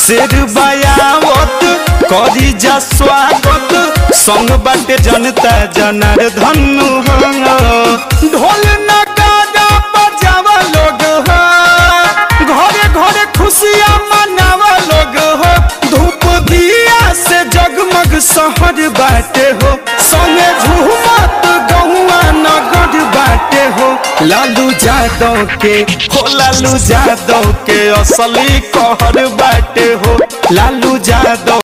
शेर बयावत करी जा स्वागत संग बाटे जनता जनार्दन हो ढोल नगाड़ा बजावा लोग हो घरे घरे खुशियाँ मनावा लोग हो धूप दिया से जगमग शहर बाटे हो संगे झूमत गहुआ नगर बाटे हो लालू यादव के हो लालू यादव के असली कहर बाटे हो लालू यादव